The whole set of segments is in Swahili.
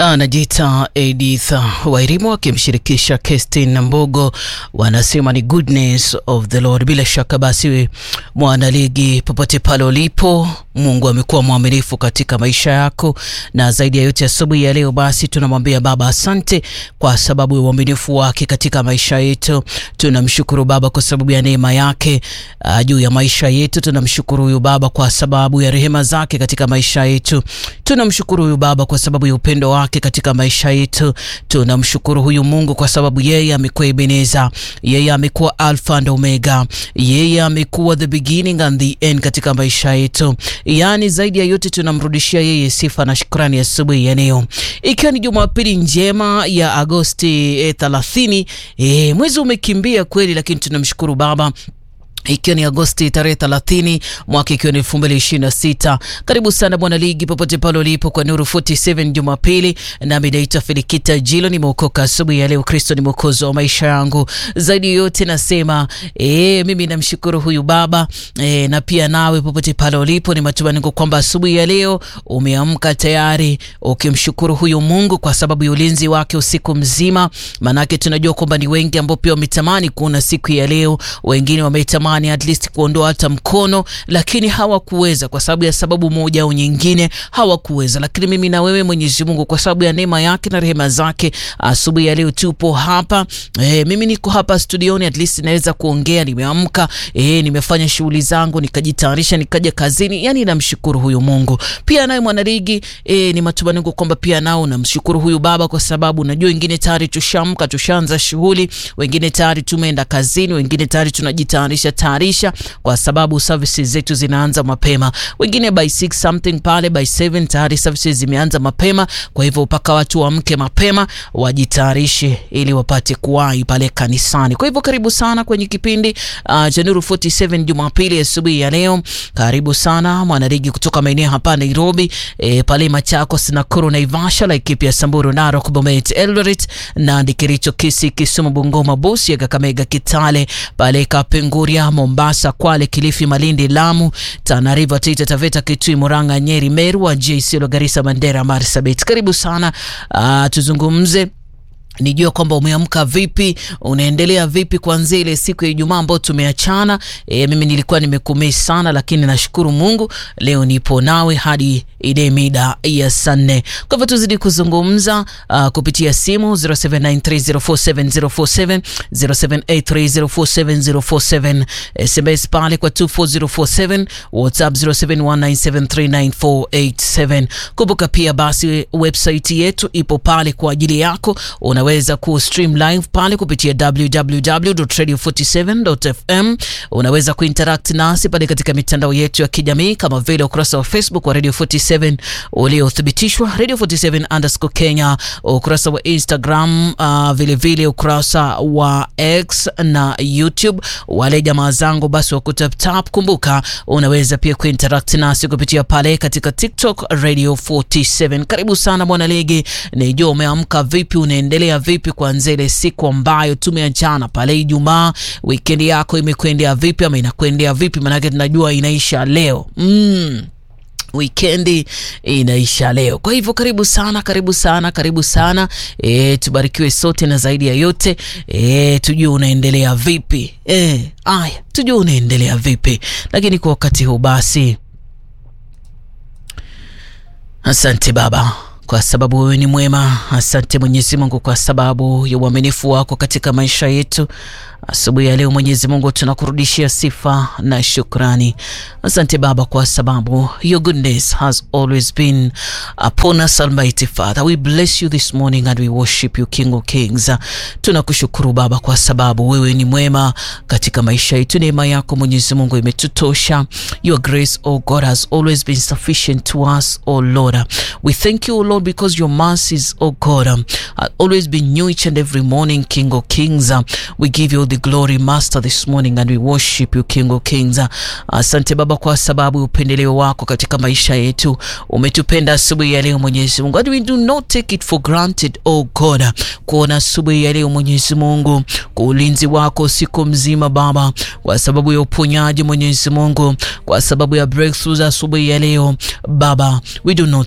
Anajiita Edith Wairimu akimshirikisha Kestin Mbogo, wanasema ni goodness of the Lord. Bila shaka basi, mwanaligi, popote pale ulipo, Mungu amekuwa mwaminifu katika maisha yako, na zaidi ya yote asubuhi ya leo basi tunamwambia Baba asante kwa sababu ya uaminifu wake katika maisha yetu. Tunamshukuru Baba kwa sababu ya neema yake uh, juu ya maisha yetu. Tunamshukuru huyu Baba kwa sababu ya rehema zake katika maisha yetu. Tunamshukuru huyu Baba kwa sababu ya upendo wake katika maisha yetu. Tunamshukuru huyu Mungu kwa sababu yeye amekuwa Ebeneza, yeye amekuwa Alpha and Omega, yeye amekuwa the beginning and the end katika maisha yetu. Yaani zaidi ya yote tunamrudishia yeye sifa na shukrani asubuhi ya leo, ikiwa ni Jumapili njema ya Agosti eh, 30. Eh, mwezi umekimbia kweli, lakini tunamshukuru Baba ikiwa ni Agosti tarehe 30 mwaka ikiwa ni 2026. Karibu sana bwana ligi popote pale ulipo kwa Nuru 47 Jumapili, nami naitwa Felikita Jilo. Nimeokoka asubuhi ya leo, Kristo ni mwokozi wa maisha yangu. Zaidi yote nasema e, mimi namshukuru huyu Baba e, na pia nawe popote pale ulipo, ni matumaini kwamba asubuhi ya leo umeamka tayari ukimshukuru huyu Mungu kwa sababu ya ulinzi wake usiku mzima, manake tunajua kwamba ni wengi ambao pia wametamani kuona siku ya leo, wengine wametamani at least kuondoa hata mkono, lakini hawakuweza kwa sababu ya sababu moja au nyingine, hawakuweza. Lakini mimi na wewe, Mwenyezi Mungu kwa sababu ya neema yake na rehema zake, asubuhi ya leo tupo hapa e, mimi niko hapa studioni, at least naweza kuongea. Nimeamka e, nimefanya shughuli zangu, nikajitayarisha, nikaja kazini. Yani namshukuru huyu Mungu. Pia naye mwanaligi e, ni matumaini kwamba pia nao namshukuru huyu Baba kwa sababu najua wengine tayari tushamka, tushaanza shughuli, wengine tayari tumeenda kazini, wengine tayari tunajitayarisha tayarisha kwa sababu services zetu zinaanza mapema, wengine by 6 something pale by 7 tayari services zimeanza mapema. Kwa hivyo mpaka watu waamke mapema wajitayarishe ili wapate kuwahi pale kanisani. Kwa hivyo karibu sana kwenye kipindi uh, cha Nuru 47 Jumapili asubuhi ya leo. Karibu sana mwanarigi kutoka maeneo hapa Nairobi, e, pale Machakos, Nakuru, Naivasha, Laikipia, Samburu, Narok, Bomet, Eldoret, Nandi, Kericho, Kisii, Kisumu, Bungoma, Busia, Kakamega, Kitale, pale Kapenguria Mombasa, Kwale, Kilifi, Malindi, Lamu, Tana River, Taita Taveta, Kitui, Murang'a, Nyeri, Meru, Wajir, Isiolo, Garissa, Mandera, Marsabit. Karibu sana uh, tuzungumze nijua kwamba umeamka vipi, unaendelea vipi kuanzia ile siku ya Ijumaa ambayo tumeachana. E, mimi nilikuwa nimekumii sana, lakini nashukuru Mungu leo nipo nawe hadi ile mida ya saa nne. Kwa hivyo tuzidi kuzungumza uh, kupitia simu 0793047047 0783047047 SMS pale kwa 24047 WhatsApp 0719739487. Kumbuka pia basi website yetu ipo pale kwa ajili yako unaweza ku stream live pale kupitia www.radio47.fm. Unaweza kuinteract nasi pale katika mitandao yetu ya kijamii kama vile ukurasa wa Facebook wa Radio 47 uliothibitishwa Radio 47 underscore Kenya, ukurasa wa Instagram uh, vile vile ukurasa wa X na YouTube. Wale jamaa zangu basi wa kutaptap, kumbuka unaweza pia kuinteract nasi kupitia pale katika TikTok Radio 47. Karibu sana mwana ligi, nijua umeamka vipi, unaendelea vipi kuanzia ile siku ambayo tumeachana pale Ijumaa. Wikendi yako imekwendea vipi ama inakwendea vipi? Maanake tunajua inaisha leo mm. Wikendi inaisha leo, kwa hivyo karibu sana, karibu sana, karibu sana e, tubarikiwe sote na zaidi ya yote e, tujue unaendelea vipi e, aya, tujue unaendelea vipi. Lakini kwa wakati huu basi, asante Baba kwa sababu wewe ni mwema. Asante Mwenyezi Mungu kwa sababu ya uaminifu wako katika maisha yetu. Asubuhi ya leo Mwenyezi Mungu tunakurudishia sifa na shukrani. Asante Baba kwa sababu your goodness has always been upon us Almighty Father. We bless you this morning and we worship you King of Kings. Tunakushukuru Baba kwa sababu wewe ni mwema katika maisha yetu. Neema yako Mwenyezi Mungu imetutosha. Your grace oh God has always been sufficient to us oh Lord. We thank you oh Lord because your mercies oh God have always been new each and every morning King of Kings. We give you the glory Master this morning and we worship you King of Kings. Asante Baba kwa sababu upendeleo wako katika maisha yetu umetupenda asubuhi ya leo Mwenyezi Mungu, and we do not take it for granted oh God, kuona asubuhi ya leo Mwenyezi Mungu, kwa ulinzi wako siku mzima Baba, kwa sababu ya uponyaji Mwenyezi Mungu, kwa sababu ya breakthroughs asubuhi ya leo Baba, we do not take it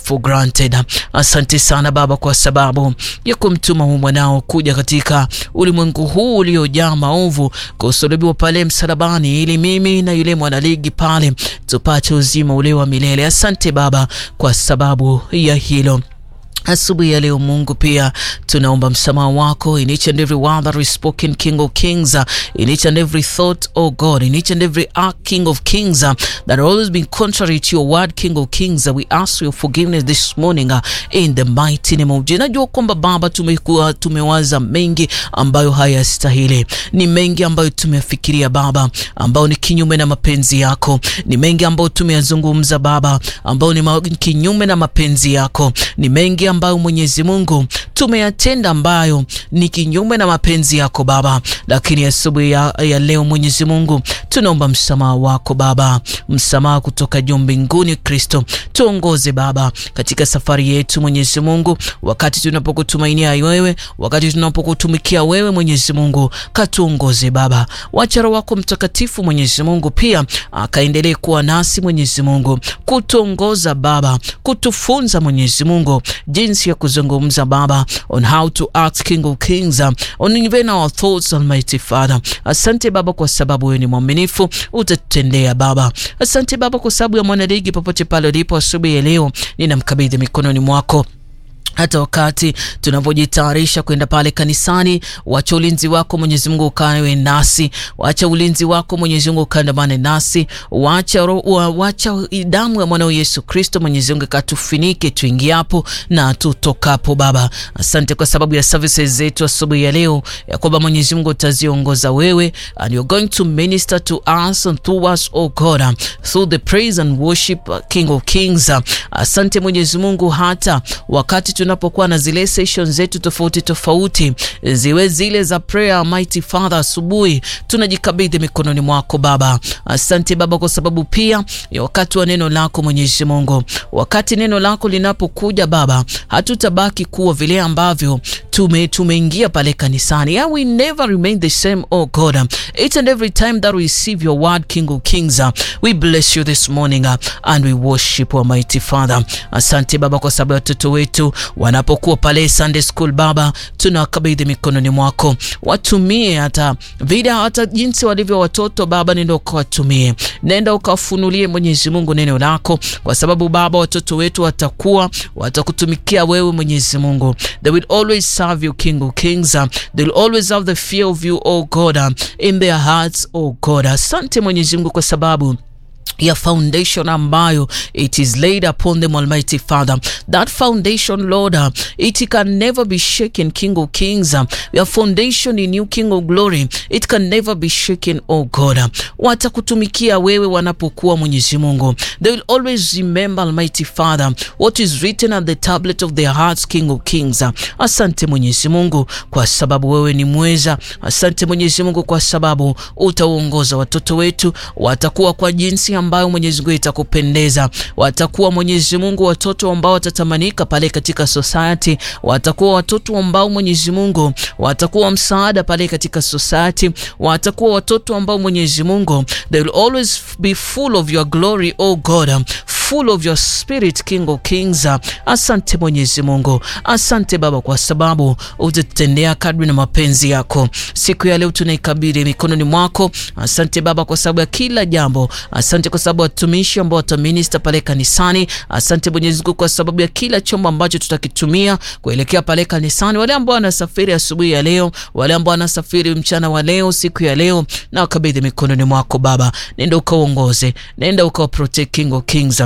for granted. Asante sana Baba kwa sababu ya kumtuma huu mwanao kuja katika ulimwengu huu uliojaa maovu, kusulubiwa pale msalabani, ili mimi na yule mwanaligi pale tupate uzima ule wa milele. Asante Baba kwa sababu ya hilo. Asubuhi ya leo Mungu, pia tunaomba msamaha wako in each and every word that is spoken, King of Kings, in each and every thought, oh God, in each and every act, King of Kings, that have always been contrary to your word, King of Kings. We ask your forgiveness this morning in the mighty name of Jesus. Najua kwamba Baba, tumekuwa tumewaza mengi ambayo hayastahili, ni mengi ambayo tumefikiria Baba, ambayo ni kinyume na mapenzi yako, ni mengi ambayo tumeyazungumza Baba, ambayo ni kinyume na mapenzi yako, ni mengi ambayo Mwenyezi Mungu tumeyatenda ambayo ni kinyume na mapenzi yako Baba, lakini asubuhi ya, ya leo Mwenyezi Mungu tunaomba msamaha wako Baba, msamaha kutoka juu mbinguni. Kristo, tuongoze Baba katika safari yetu Mwenyezi Mungu, wakati tunapokutumainia wewe, wakati tunapokutumikia wewe Mwenyezi Mungu, katuongoze Baba. Wacha Roho wako Mtakatifu Mwenyezi Mungu pia akaendelee kuwa nasi Mwenyezi Mungu, kutuongoza Baba, kutufunza Mwenyezi Mungu jinsi ya kuzungumza Baba, on how to act King of Kings, on even our thoughts Almighty Father. Asante Baba kwa sababu wewe ni mwaminifu, utatutendea Baba. Asante Baba kwa sababu ya mwanaligi popote pale ulipo asubuhi ya leo, ninamkabidhi mikononi mwako hata wakati tunapojitayarisha kwenda pale kanisani, wacha ulinzi wako Mwenyezi Mungu ukawe nasi, wacha ulinzi wako Mwenyezi Mungu ukaandamane nasi, wacha wacha damu ya mwanao Yesu Kristo Mwenyezi Mungu katufinike tuingiapo na tutokapo. Baba, asante kwa sababu ya services zetu asubuhi ya leo, ya kwamba Mwenyezi Mungu utaziongoza wewe, and you're going to minister to us and through us, oh God, through the praise and worship, King of Kings. Asante Mwenyezi Mungu, hata wakati tunapokuwa na zile session zetu tofauti tofauti, ziwe zile za prayer, mighty Father, asubuhi tunajikabidhi mikononi mwako Baba. Asante Baba kwa sababu pia ya wakati wa neno lako Mwenyezi Mungu, wakati neno lako linapokuja Baba, hatutabaki kuwa vile ambavyo tume tumeingia pale kanisani. Yeah, we never remain the same, oh God. Each and every time that we receive your word, King of Kings, we bless you this morning and we worship you, mighty Father. Asante Baba kwa sababu ya watoto wetu wanapokuwa pale Sunday school Baba, tunawakabidhi mikononi mwako, watumie hata vile hata jinsi walivyo watoto Baba, nenda ukawatumie, nenda ukawafunulie Mwenyezi Mungu neno lako, kwa sababu Baba watoto wetu watakuwa watakutumikia wewe Mwenyezi Mungu. They will always serve you King of Kings. They will always have the fear of you oh God in their hearts oh God. Asante Mwenyezi Mungu kwa sababu ya foundation ambayo it is laid upon them Almighty Father. That foundation Lord, uh, it can never be shaken King of Kings. Uh, your foundation in you King of Glory, it can never be shaken oh God. Uh, watakutumikia wewe wanapokuwa Mwenyezi Mungu. They will always remember Almighty Father what is written at the tablet of their hearts King of Kings. Uh, asante Mwenyezi Mungu kwa sababu wewe ni mweza. Asante Mwenyezi Mungu kwa sababu utaongoza watoto wetu, watakuwa kwa jinsi ambayo Mwenyezi Mungu itakupendeza. Watakuwa Mwenyezi Mungu watoto ambao watatamanika pale katika society, watakuwa watoto ambao Mwenyezi Mungu watakuwa msaada pale katika society, watakuwa watoto ambao Mwenyezi Mungu they will always be full of your glory oh God, full of your spirit King of Kings. Asante Mwenyezi Mungu, asante Baba kwa sababu utatutendea kadri na mapenzi yako. Siku ya leo tunaikabidhi mikononi mwako. Asante Baba kwa sababu ya kila jambo. Asante kwa sababu watumishi ambao wataminista pale kanisani. Asante Mwenyezi Mungu kwa sababu ya kila chombo ambacho tutakitumia kuelekea pale kanisani, wale ambao wanasafiri asubuhi ya leo, wale ambao wanasafiri mchana wa leo, siku ya leo, na wakabidhi mikononi mwako Baba. Nenda ukaongoze, nenda ukawa protect King of Kings.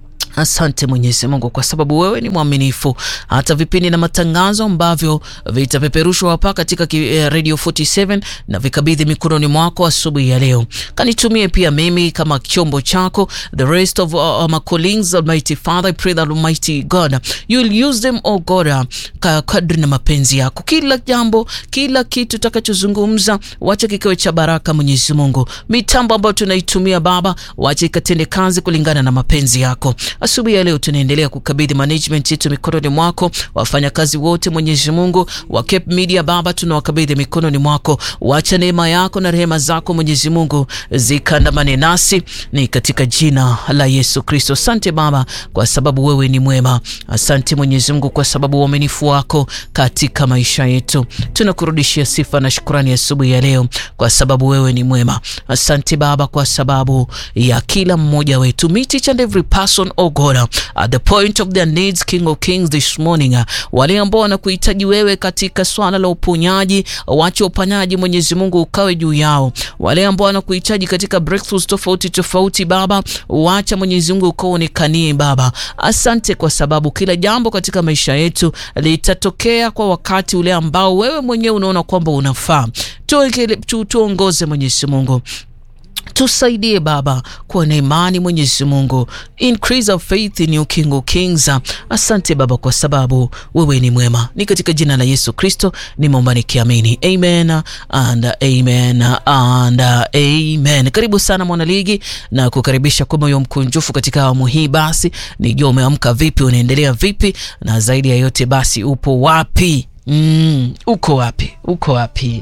Asante Mwenyezi Mungu kwa sababu wewe ni mwaminifu. Hata vipindi na matangazo ambavyo vitapeperushwa hapa katika Radio 47 na vikabidhi mikononi mwako asubuhi ya leo, kanitumie pia mimi kama chombo chako. The rest of uh, my colleagues, Almighty Father, I pray that Almighty God you'll use them oh God, kadri na mapenzi yako. Kila jambo, kila kitu tutakachozungumza, wacha kikawe cha baraka Mwenyezi Mungu. Mitambo ambayo tunaitumia Baba, wacha ikatende kazi kulingana na mapenzi yako. asubuhi ya leo tunaendelea kukabidhi management yetu mikononi mwako, wafanyakazi wote Mwenyezi Mungu wa Cape Media Baba, tunawakabidhi mikononi mwako, wacha neema yako na rehema zako Mwenyezi Mungu zikandamane nasi, ni katika jina la Yesu Kristo. Asante Baba kwa sababu wewe ni mwema. Asante Mwenyezi Mungu kwa sababu uaminifu wako katika maisha yetu. Tunakurudishia sifa na shukrani asubuhi ya, ya leo kwa sababu wewe ni mwema. Asante Baba kwa sababu ya kila mmoja wetu, meet each and every person oh God at the point of their needs, King of Kings this morning. Wale ambao wanakuhitaji wewe katika swala la uponyaji, wache uponyaji Mwenyezi Mungu ukawe juu yao. Wale ambao wanakuhitaji katika breakthroughs tofauti tofauti, Baba, wacha Mwenyezi Mungu ukaonekanie Baba. Asante kwa sababu kila jambo katika maisha yetu litatokea kwa wakati ule ambao wewe mwenyewe unaona kwamba unafaa. Tuongoze Mwenyezi Mungu tusaidie Baba kuwa na imani Mwenyezi Mungu, increase our faith in you King of Kings. Asante Baba kwa sababu wewe ni mwema, ni katika jina la Yesu Kristo nimeomba nikiamini, amen and amen and amen. Karibu sana mwanaligi na kukaribisha kwa moyo mkunjufu katika awamu hii. Basi nijua umeamka vipi, unaendelea vipi, na zaidi ya yote basi upo wapi? Mm, uko wapi? Uko wapi?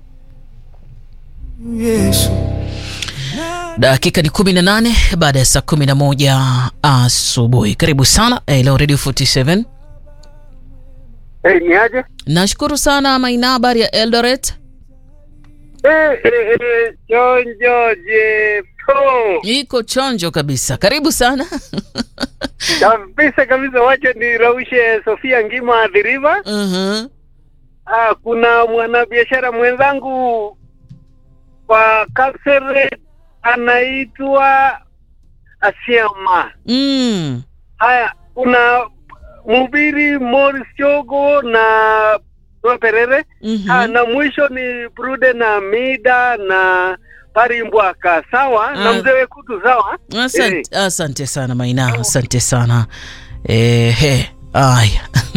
Yesu. Dakika ni kumi na nane baada ya saa kumi na moja asubuhi. Karibu sana Hello Radio 47. Hey, ni aje? Nashukuru sana Maina, habari ya Eldoret? Eh, eh, eh, chonjo jepo Iko chonjo kabisa, karibu sana kabisa kabisa. Wacha niraushe Sofia Ngima Adhiriva. uh-huh. Ah, kuna mwanabiashara mwenzangu kwa Kapseret anaitwa Asiama. mm. Haya, kuna mhubiri Morris Chogo na Noah Perere. mm-hmm. Ah, na mwisho ni Brude na Mida na Parimbwaka, sawa Ah. na mzee Wekutu, sawa. Asante, asante sana Maina, asante sana ehe. Aya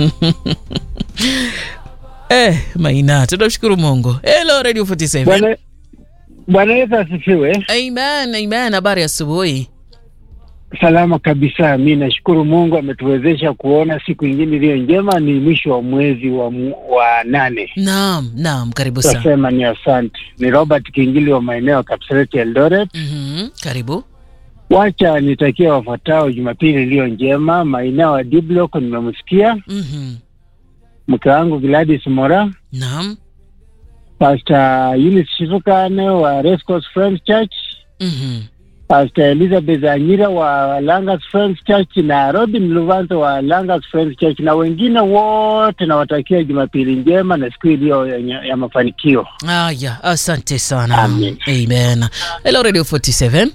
eh, Maina, tunamshukuru Mungu. Hello Radio 47. Bwana Bwana Yesu asifiwe. Amen, amen. Habari ya asubuhi. Salama kabisa. Mi nashukuru Mungu ametuwezesha kuona siku ingine iliyo njema. Ni mwisho wa mwezi wa, mu- wa nane. Naam, naam, karibu sana. Tasema ni asante. Ni Robert Kingili wa maeneo ya Kapseret Eldoret. Mhm, karibu. Wacha nitakia wafuatao Jumapili iliyo njema. Maeneo ya Diblock nimemsikia Mhm. mke wangu Gladys Mora, Naam. Pastor Eunice Shivukane wa Rescos Friends Church, Mhm. Pastor Elizabeth Anyira wa Langas Friends Church na Robin Luvanzo wa Langas Friends Church na wengine wote nawatakia Jumapili njema na siku iliyo ya, ya mafanikio. Aya, asante sana. Amen. Amen. Hello Radio 47.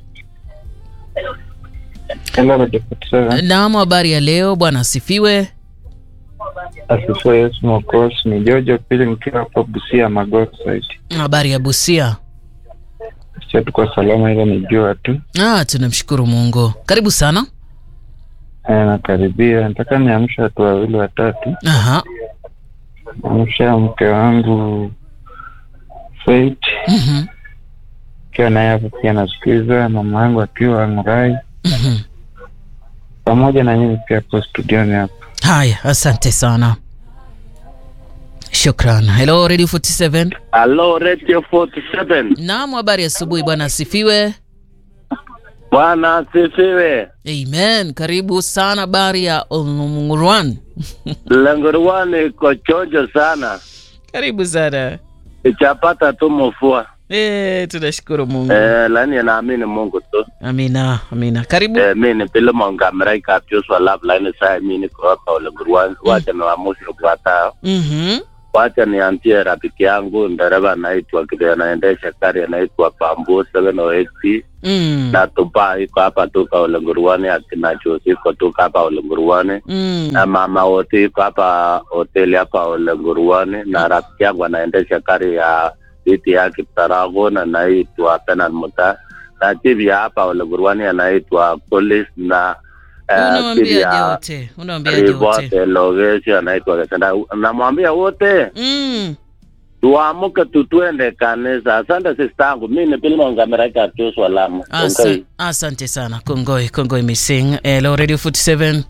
Hello, Radio 47. Naam, habari ya leo bwana asifiwe. Asifiwe Yesu Mwokozi. Ni Jojo Pili nikiwa hapa Busia Magoti site. Habari ya Busia. Sio tuko salama, ila ni jua tu. Ah, tunamshukuru Mungu. Karibu sana. Eh, nakaribia. Nataka niamsha watu wawili watatu. Aha. Amsha mke wangu Faith Mhm. akiwa naye hapo pia nasikiza, mama yangu akiwa Ngurai, Mhm. pamoja na nyinyi pia hapo studioni hapo. Haya, asante sana. Shukran. Hello Radio 47. Hello Radio 47. Naam, habari ya asubuhi bwana asifiwe. Bwana asifiwe. Amen. Karibu sana habari ya Olungurwan. Lengoruani iko chonjo sana, Karibu sana. ichapata tu mvua Eh, tunashukuru Mungu. eh, lani naamini Mungu tu Amina, amina. Karibu. eh, mi ni pile mongamrai kapyuswa love line saa mi niko hapa Lengoruani. Wacha niwaamshe kufuatao Mhm. wacha niambie rafiki yangu ndereva anaitwa kile anaendesha gari anaitwa Pambu 708 Mm. na tupa iko hapa tuka Ulenguruani, akina Josi iko tuka hapa Ulenguruani Mm. na mama wote iko hapa hoteli hapa Ulenguruani, na rafiki yangu anaendesha gari ya viti ya Kiptarago na anaitwa Penan Muta na chibi ya hapa Ulenguruani anaitwa Kolis na eh, chibi Unawambiaje ya wote? Unawambiaje wote? Rivote Logeshi anaitwa Kesenda. Namwambia wote Mm. tuamuke tu tuende kanisa. Asante sister yangu, mi ni Pilma Ngameraka Tusu Lamu. Asa, Kongoi. asante sana Kongoi, Kongoi Missing. Hello Radio 47.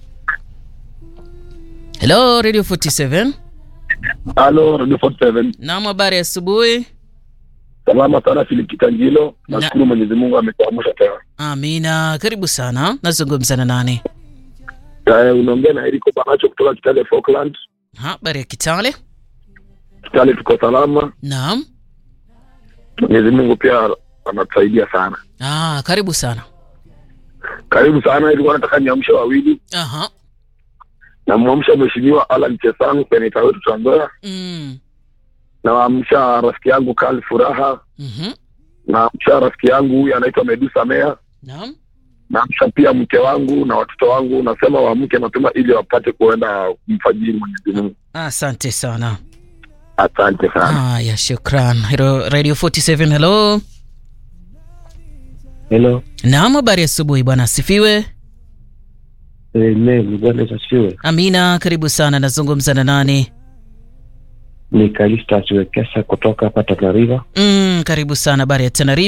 Hello Radio 47. Halo, Radio 47. Naam, habari ya asubuhi. Salama sana Philip Kitanjilo. Na- Nashukuru Mwenyezi Mungu ametuamsha tena. Amina, karibu sana. Nazungumza na nani? Eh, unaongea na Eriko Banacho kutoka Kitale Falkland. Ha, habari ya Kitale. Kitale tuko salama. Naam. Mwenyezi Mungu pia anatusaidia sana. Ah, karibu sana. Karibu sana, ilikuwa nataka niamshe wawili. Aha. Namwamsha Mheshimiwa Alan Chesang, seneta wetu Trans Nzoia. Mm. Namwamsha rafiki yangu Karl Furaha. Mhm. Namwamsha rafiki yangu huyu anaitwa Medusa Mea. Naam. Namsha pia mke wangu na watoto wangu. Nasema waamke mapema ili wapate kuenda kumfajiri Mwenyezi Mungu. Asante sana. Asante sana. Haya, shukran. Hello, Radio 47, hello. Hello, Naam, habari ya asubuhi bwana, asifiwe. Amen. Bwana Yesu asifiwe. Amina, karibu sana. Nazungumza na nani? Ni Kalista Wekesa kutoka hapa Tana River. Mm, karibu sana. Habari ya Tana River.